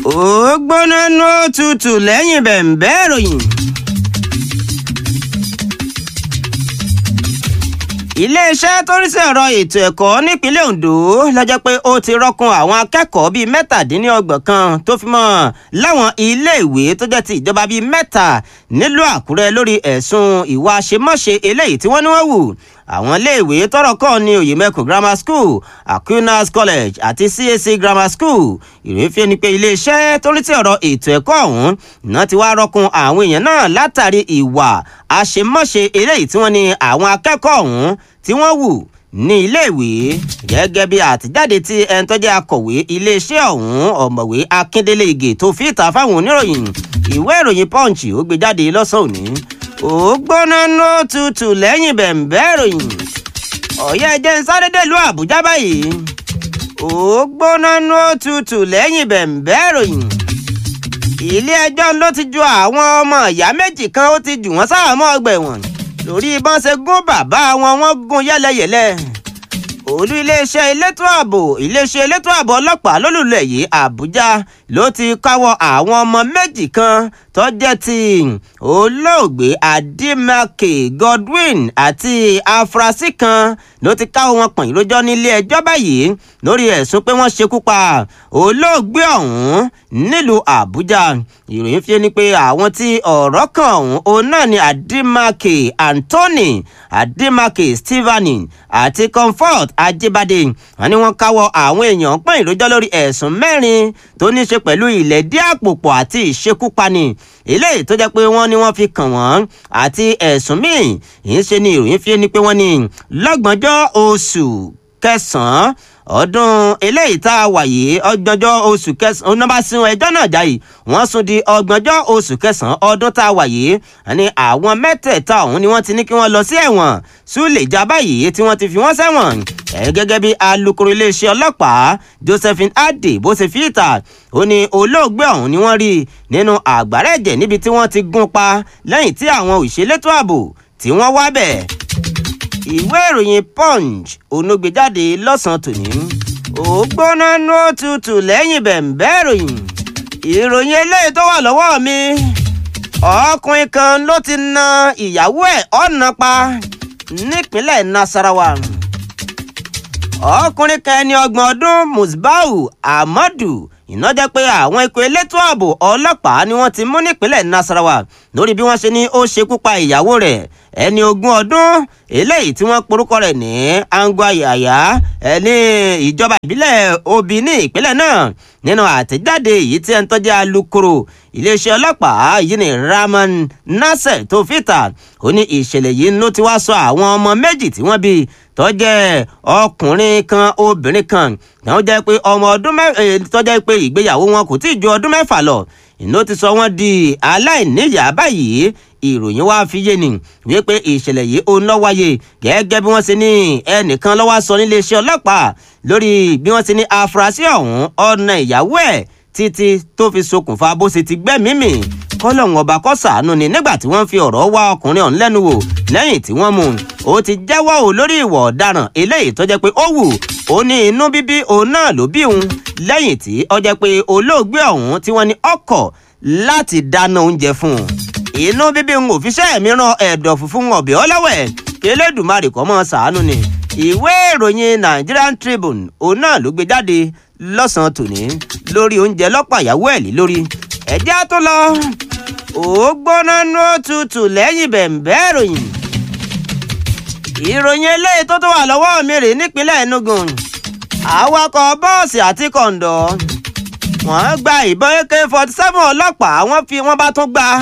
ó gbóná nú òtútù lẹ́yìn bẹ̀ǹbẹ́ ìròyìn. iléeṣẹ́ tó ń ṣèrọ̀ ètò ẹ̀kọ́ nípínlẹ̀ Ondo lọ́jọ́ pé ó ti rọ́kun àwọn akẹ́kọ̀ọ́ bíi mẹ́tàdínlọ́gbọ̀n kan tó fi mọ́ láwọn iléèwé tó jẹ́ ti ìjọba bíi mẹ́ta nílùú Àkúrẹ́ lórí ẹ̀sùn ìwà àṣemáṣe eléyìí tí wọ́n ní wọ́n wù àwọn iléèwé tọ́rọ̀ kàn ní Oyèmẹkùn Grammar School Aquinas College àti CAC Grammar School ìròyìn fi ni pé iléeṣẹ́ tó ń tí ọ̀rọ̀ ètò ẹ̀kọ́ ọ̀hún náà ti wá rọ́kun àwọn èèyàn náà látàrí ìwà àṣemáṣe eléyìí tí wọ́n ní àwọn akẹ́kọ̀ọ́ ọ̀hún tí wọ́n wù ní iléèwé gẹ́gẹ́ bí àtijáde tí ẹni tó jẹ́ akọ̀wé iléeṣẹ́ ọ̀hún ọ̀mọ̀wé Akíndélé Ìgè tó fi ìta fáwọn oníròyìn ìwé ìròyìn Punch ó gbé jáde lọ́sàn-án òní ó gbóná ló tutù lẹ́yìn bẹ̀ǹbẹ́ ìròyìn ọ̀yẹ́ ẹjẹ́ ń sáré dèlú Àbújá báyìí ó gbóná ló tutù lẹ́yìn bẹ̀ǹbẹ́ ìròyìn ilé ẹjọ́ ló ti ju àwọn ọmọ ìyá méjì kan ó ti jù wọ́n sáàmọ́ ọgbà ẹ̀wọ̀n lórí bọ́n ṣe gún bàbá wọn wọ́n gún yẹ́lẹyẹ̀lẹ olú iléeṣẹ́ elétò ààbò iléeṣẹ́ elétò ààbò ọlọ́pàá lólùlẹ̀ yìí Àbújá ló ti káwọ́ àwọn ọmọ méjì kan tó jẹ́ ti olóògbé Adémákè Godwin àti afurasí kan ló ti káwọ́ wọn pọ̀n ìrójọ́ nílé ẹjọ́ báyìí lórí ẹ̀sùn pé wọ́n ṣekú pa olóògbé ọ̀hún nílùú Àbújá ìròyìn fi ni pé àwọn tí ọ̀rọ̀ kan ọ̀hún òun náà ni Adémákè Anthony Adémákè Stephanie àti Comfort Ajébádé wọ́n ní wọ́n káwọ́ àwọn èèyàn pọ̀n ìrójọ́ lórí ẹ̀sùn mẹ́rin tó ní ṣe pẹ̀lú ìlẹ̀dí àpòpọ̀ àti ìṣekúpani eléyìí tó jẹ́ pé wọ́n ní wọ́n fi kàn wọ́n àti ẹ̀sùn míì yìí ṣe ni ìròyìn fi ni pé wọ́n ní lọ́gbọ̀njọ́ oṣù kẹsàn-án ọdún eléyìí tá a wà yìí ọgbọ̀njọ́ oṣù kẹsàn-án onábà sún ẹjọ́ náà jáì wọ́n sún di ọgbọ̀njọ́ oṣù kẹsàn-án ọdún tá a wà yìí àní àwọn mẹ́tẹ̀ẹ̀ta ọ̀hún ni wọ́n ti ní kí wọ́n lọ sí ẹ̀wọ̀n súlẹ̀já báyìí tí wọ́n ti fi wọ́n sẹ́wọ̀n ẹ̀ gẹ́gẹ́ bí alukoro iléeṣẹ́ ọlọ́pàá Josephine Adé bó ṣe fi ìta ó ní olóògbé ọ̀hún ni wọ́n rí nínú àgbàrá ẹ̀jẹ̀ níbi tí wọ́n ti gún pa lẹ́yìn tí àwọn òṣèlétò ààbò tí wọ́n wá bẹ̀ ìwé ìròyìn punch onogbèjáde lọ́sàn-án tòní ó gbóná nú òtútù lẹ́yìn bẹ̀ǹbẹ́ ìròyìn ìròyìn eléyìí tó wà lọ́wọ́ mi ọkùnrin kan ló ti na ìyàwó ẹ̀ ọ̀nà pa nípínlẹ̀ Nasarawa ọkùnrin kan ẹni ọgbọ̀n ọdún Musbau Ahmadu iná jẹ́ pé àwọn ikọ̀ elétò ààbò ọlọ́pàá ni wọ́n ti mú nípínlẹ̀ Nasarawa lórí bí wọ́n ṣe ní ó ṣekú pa ìyàwó rẹ̀ ẹni ogún ọdún eléyìí tí wọ́n porúkọ rẹ̀ ní angwa yàyà ẹni ìjọba ìbílẹ̀ Obi ní ìpínlẹ̀ náà nínú àtẹ̀jáde èyí tí ẹni tó jẹ́ alukoro iléeṣẹ́ ọlọ́pàá yìí ní Rahman Nasser tó fìtà ó ní ìṣẹ̀lẹ̀ yìí ló ti wá sọ àwọn ọmọ méjì tí wọ́n bí tó jẹ́ ọkùnrin kan obìnrin kan tó jẹ́ pé ọmọ ọdún mẹ́fà tó jẹ́ pé ìgbéyàwó wọn kò tí ì ju ọdún mẹ́fà lọ ìná ti sọ wọ́n di aláìníyàá báyìí ìròyìn wá fi yé ni wípé ìṣẹ̀lẹ̀ yìí ó ń lọ wáyé gẹ́gẹ́ bí wọ́n ṣe ní ẹnìkan lọ́wọ́ sọ níléeṣẹ́ ọlọ́pàá lórí bí wọ́n ṣe ní afurasí ọ̀hún ọ̀nà ìyàwó ẹ̀ títí tó fi ṣokùnfà bó ṣe ti gbẹ́mìí mì kọ́lọ́hún ọba kó ṣàánú ni nígbà tí wọ́n fi ọ̀rọ̀ wá ọkùnrin ọ̀hún lẹ́nu wò lẹ́yìn tí wọ́n mú un ó ti jẹ́wọ́ ò lórí ìwà ọ̀daràn eléyìí tó jẹ́ pé ó wù ó ní inú bíbí òun náà ló bí òun lẹ́yìn tí ó jẹ́ pé olóògbé ọ̀hún tí wọ́n ní ọkọ̀ láti dáná oúnjẹ fún un inú bíbí ń òfìṣẹ́ mìíràn ẹ̀dọ̀ funfun ọ̀bẹ ọlọ́wẹ̀ kélédùmarè kọ́ mọ́ ṣàánú ni ìwé ìròyìn Nigerian Tribune òun náà ló gbé jáde lọ́sàn-án tòní lórí oúnjẹ lọ́pọ̀ àyàwó ẹ̀ lé lórí ẹ̀jẹ̀ á tó lọ ó gbóná nú òtútù lẹ́yìn bẹ̀ǹbẹ́ ìròyìn ìròyìn eléyìí tó tó wà lọ́wọ́ mi rè nípínlẹ̀ Enugu awakọ̀ bọ́ọ̀sì àti kọ̀ǹdọ̀ wọ́n gba ìbọn AK forty seven ọlọ́pàá wọ́n fi wọ́n bá tún gba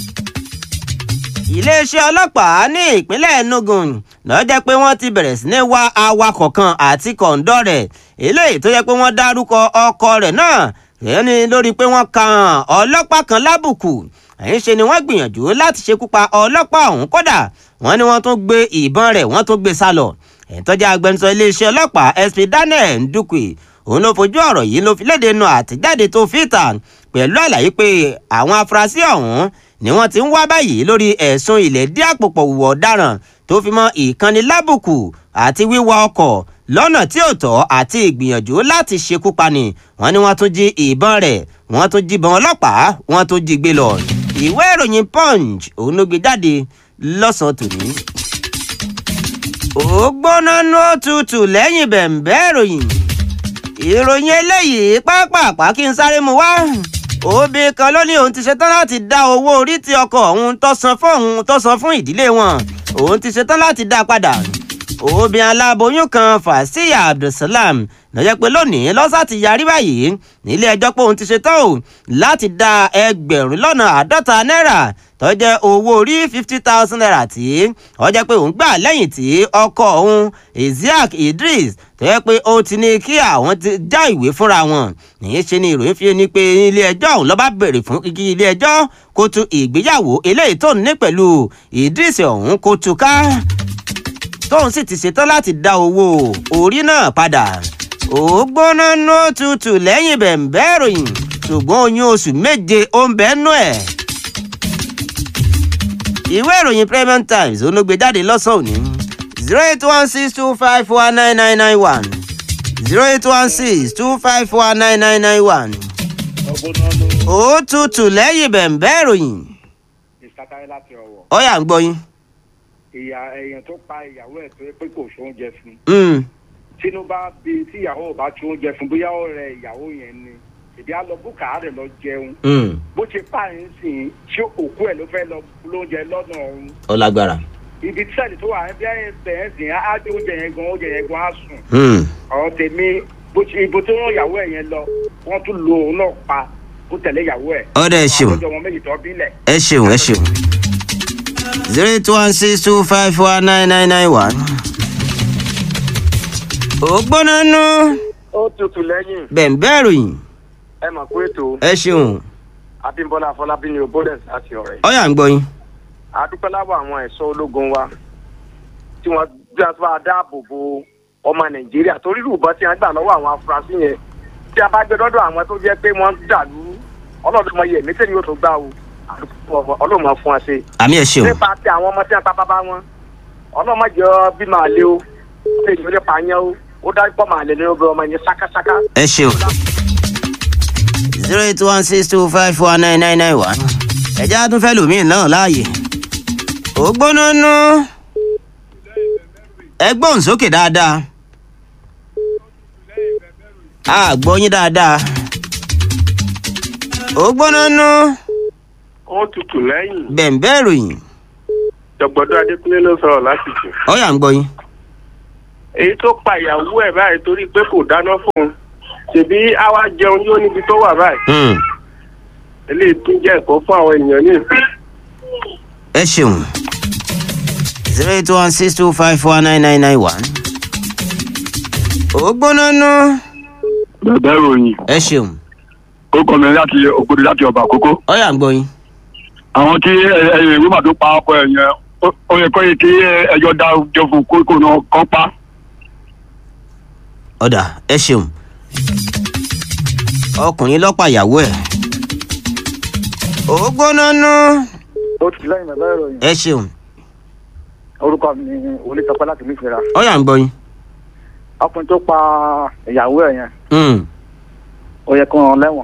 iléeṣẹ́ ọlọ́pàá ní ìpínlẹ̀ Enugu ló jẹ́ pé wọ́n ti bẹ̀rẹ̀ sí ní wá awakọ̀ kan àti kọ̀ǹdọ̀ rẹ̀ eléyìí tó yẹ pé wọ́n dárúkọ ọkọ rẹ̀ náà ẹni lórí pé wọ́n kan ọlọ́pàá kan lábùkù ẹ̀yìn ṣe ni wọ́n gbìyànjú láti ṣekú pa ọlọ́pàá ọ̀hún kódà wọ́n ní wọ́n tún gbé ìbọn rẹ̀ wọ́n tún gbé sá lọ ẹ̀ńtọ́jà agbẹnusọ iléeṣẹ́ ọlọ́pàá SP Daniel Ndukwe òun ló fojú ọ̀rọ̀ yìí ló fi léde nu àtẹ̀jáde tó fi ta pẹ̀lú àlàyé pé àwọn afurasí ọ̀hún ni wọ́n ti ń wá báyìí lórí ẹ̀sùn ìlẹ̀dí àpòpọ̀ wùwọ̀ ọ̀daràn tó fi mọ́ ìkànnì lábùkù àti wíwa ọkọ̀ lọ́nà tí ò tọ́ àti ìgbìyànjú láti ṣekú pani wọ́n ní wọ́n tún jí ìbọn rẹ̀ wọ́n tún jíbọn ọlọ́pàá wọ́n tún jí gbé lọ ìwé ìròyìn punch òun ló gbé jáde lọ́sàn-án tòní. ó gbóná ní òtútù lẹ́yìn bẹ̀m̀bẹ́ ìròyìn ìròyìn eléyìí pápápá kí n sáré mu wá obìnrin kan ló ní òun ti ṣetán láti dá owó orí tí ọkọ òun tó san fún òun tó san fún ìdílé wọn òun ti ṣetán láti dá padà obìnrin aláboyún kan fàṣíyà abdulsalam lọ́jọ́ pé lónìí lọ́sà ti yarí báyìí nílé ẹjọ́ pé òun ti ṣetán o láti dá ẹgbẹ̀rún lọ́nà àádọ́ta náírà tó jẹ́ owó orí fifty thousand naira tí ó jẹ́ pé òun gbà lẹ́yìn tí ọkọ òun isiaq idris tó yẹ pé ó ti ní kí àwọn ti já ìwé fúnra wọn nìyí ṣe ni ìròyìn fi ní pé ilé ẹjọ́ òun ló bá béèrè fún kíkí ilé ẹjọ́ kó tú ìgbéyàwó eléyìí tó ní pẹ̀lú idris ọ̀hún kó tú ká tóun sì ti ṣetán láti dá owó orí náà padà ó gbóná ní òtútù lẹ́yìn bẹ̀m̀bẹ́ ìròyìn ṣùgbọ́n oyún oṣù méje ó ń bẹ́ẹ̀ nú ẹ̀ ìwé ìròyìn premium times olóògbé jáde lọ́sàn-án òní zero eight one six two five four nine nine nine one zero eight one six two five four nine nine nine one. ó tutù lẹ́yìn bẹ̀m̀bẹ́ ìròyìn ìsátayé láti ọwọ́ ọ̀yà ń gbọ́ yín. ìyá èèyàn tó pa ìyàwó ẹ̀ tó yẹ pé kò sóúnjẹ fún Mm, tínú bá bí tí ìyàwó ò bá tún oúnjẹ fún bóyá ó rẹ ìyàwó yẹn ni ìdí á lọ búkà á rẹ̀ lọ jẹun mm, bó ṣe pààyàn sí i ṣé òkú ẹ̀ ló fẹ́ lọ lóúnjẹ lọ́nà ọ̀hún ó lágbára. ibi tí sẹ́ẹ̀lì tó wà ẹ́ bí ẹ̀ bẹ̀ẹ́ sìn á dé oúnjẹ yẹn gan oúnjẹ yẹn gan á sùn Mm, ọ̀rọ̀ tèmi bó ṣe ibo tó rán ìyàwó ẹ̀ yẹn lọ wọ́n tún lo òun náà pa ó tẹ̀lé ìyàwó ẹ̀ ọ̀dà ẹ ṣeun àwọn ọmọ méjì tó bílẹ̀ ẹ ṣeun ẹ ṣeun. zero eight one six two five four nine nine nine one. ó gbóná nú ó tutù lẹ́yìn bẹ̀m̀bẹ́ ìròyìn ẹ mọ̀ pé ètò ẹ ṣeun abímbọ́lá afọlábí ni obodens láti ọ̀rẹ́ ọ̀yà ń gbọ́ yín. adúpẹ́ lábọ̀ àwọn ẹ̀ṣọ́ ológun wa tí wọ́n bí wọ́n bá dáàbò bo ọmọ nàìjíríà torí rúbọ tí wọ́n gbà lọ́wọ́ àwọn afurasí yẹn tí a bá gbé dọ́dọ̀ àwọn tó jẹ́ pé wọ́n dàlú ọlọ́dún mọ iye ẹ̀mí tẹ́lẹ̀ yóò tó gbà o ọlọ́run máa fún wa ṣe. àmì ẹ ṣeun nípa ti àwọn ọmọ tí wọ́n pa bàbá wọn ọlọ́run má jẹ́ bí màá lé o ṣé ìjọba lè pààyàn o ó dájú pọ̀ màá lè ní obìnrin ọmọ yẹn ṣákáṣáká. ẹ ṣeun. zero eight one six two five four nine nine nine one. ẹ̀jẹ̀ á tún fẹ́ lòmíì náà láàyè. ó gbóná nú. ẹ gbóhùn sókè dáadáa. a gbọ́ yín dáadáa. ó gbóná nú. ó tutù lẹ́yìn bẹ̀m̀bẹ́ ìròyìn. jọ̀gbọ́dọ̀ adékúnlé ló sọ̀rọ̀ láti jù. ọ̀yà ń gbọ́ yín. èyí tó pa ìyàwó ẹ̀ báyìí torí pé kò dáná fún un ṣèbí àwa jẹun yóò níbi tó wà báyìí Hmm, eléyìí tún jẹ́ ẹ̀kọ́ fún àwọn èèyàn ní ìsìn. ẹ ṣeun. zero eight one six two five four nine nine nine one. ó gbóná nú. bẹ̀bẹ̀ ròyìn ẹ ṣeun. ó kọ́ mi láti ògbódò láti ọba àkókò ọ̀yà ń gbọ́ yín. àwọn tí ẹyẹ ìwé màdó pa ọkọ ẹ yẹn ó- ó yẹ kó yẹ kí ẹjọ́ dá jọ fún kókó náà kọ́ pa. ọ̀dà ẹ ṣeun ọkùnrin lọ́pàá ìyàwó ẹ̀ ó gbóná nú ó ti lẹ́yìn bàbá ìròyìn ẹ ṣeun orúkọ mi ni olùsọpẹ́ láti nífẹ̀ẹ́ra ọ̀yà ń gbọ́ yín ọkùnrin tó pa ìyàwó ẹ̀ yẹn Hmm, ó yẹ kó rán lẹ́wọ̀n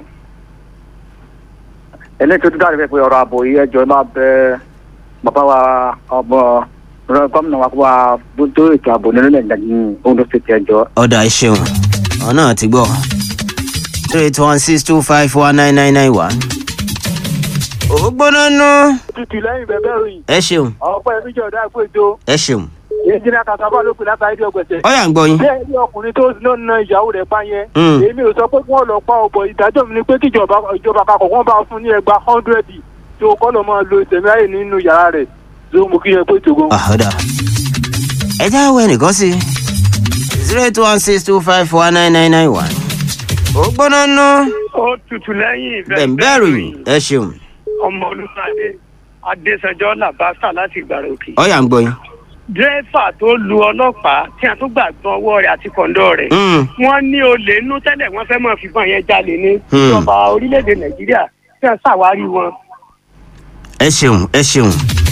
eléyìí tó tún dáre bẹ́ẹ̀ pé ọ̀rọ̀ ààbò yìí ẹjọ́ máa bẹ bàbá wa ọmọ rẹ gómìnà wa kó wa bójú ètò ààbò nínú nàìjíríà ní ondo state ẹjọ́ ọ̀dà ẹ ṣeun ọ̀nà ti gbọ́ three eight one six two five four nine nine nine one ó gbóná nú tutù lẹ́yìn bẹ̀bẹ̀ ròyìn ẹ ṣeun ọ̀pọ̀ ẹ̀mí jẹ́ ọ̀dà ìpò ètò ẹ ṣeun ìjìnlẹ̀ kàtàbọ̀ ló pè látàrí ìdí ọgbẹ̀sẹ̀ ọ̀yà ń gbọ́ yín bẹ́ẹ̀ ni ọkùnrin tó ló na ìyàwó rẹ̀ bá yẹn Hmm. èmi ò sọ pé kí wọ́n lọ pa ọ̀bọ̀ ìdájọ́ mi ni pé kí ìjọba ìjọba kakọ̀ wọ́n bá fún ní ẹgbàá hundred tí o kọ́ lọ máa lo ìtẹ̀mí ayé nínú yàrá rẹ̀ tó mú kí yẹn pé tògó. Ah, ọ̀dà ẹ já wọ ẹnìkan sí zero eight one six two five four nine nine nine one ó gbóná nú ó tutù lẹ́yìn bẹ̀m̀bẹ́ ìròyìn ẹ ṣeun ọmọ olùpàdé adésanjọ́ làbáṣà láti ìgbàrà òkè. ọ̀yà ń gbọ́ yín. dírẹ́fà tó lu ọlọ́pàá tí a tún gbàgbọ́ ọwọ́ rẹ̀ àti kọ̀ǹdọ́ rẹ̀ Hmm. wọ́n ní olè nú tẹ́lẹ̀ wọ́n fẹ́ mọ̀ fífọ́n yẹn jalè ní Hmm. ìjọba orílẹ̀-èdè nàìjíríà tí wọ́n ṣàwárí wọn. ẹ ṣeun ẹ ṣeun.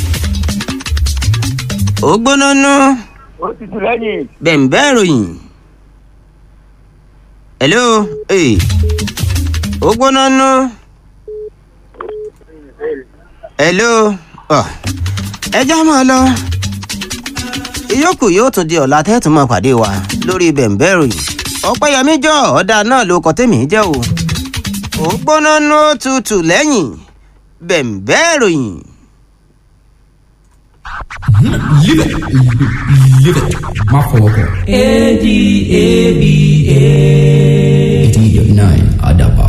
ó gbóná nú ó tutù lẹ́yìn bẹ̀m̀bẹ́ ìròyìn. hello ee ó ó gbóná nú. hello Ọ̀, ẹ já máa lọ ìyókù yóò tún di ọ̀la tẹ́tù máa pàdé wa lórí bẹ̀ǹbẹ̀ ìròyìn ọ̀pẹ́yẹmí jọ ọ̀dà náà ló kọ́ tèmi jẹ́ o ó gbóná nú ó tutù lẹ́yìn bẹ̀ǹbẹ̀ ìròyìn. Live it. Live it. Má fọwọ́ kọ. A D A B A. eighty nine Adaba.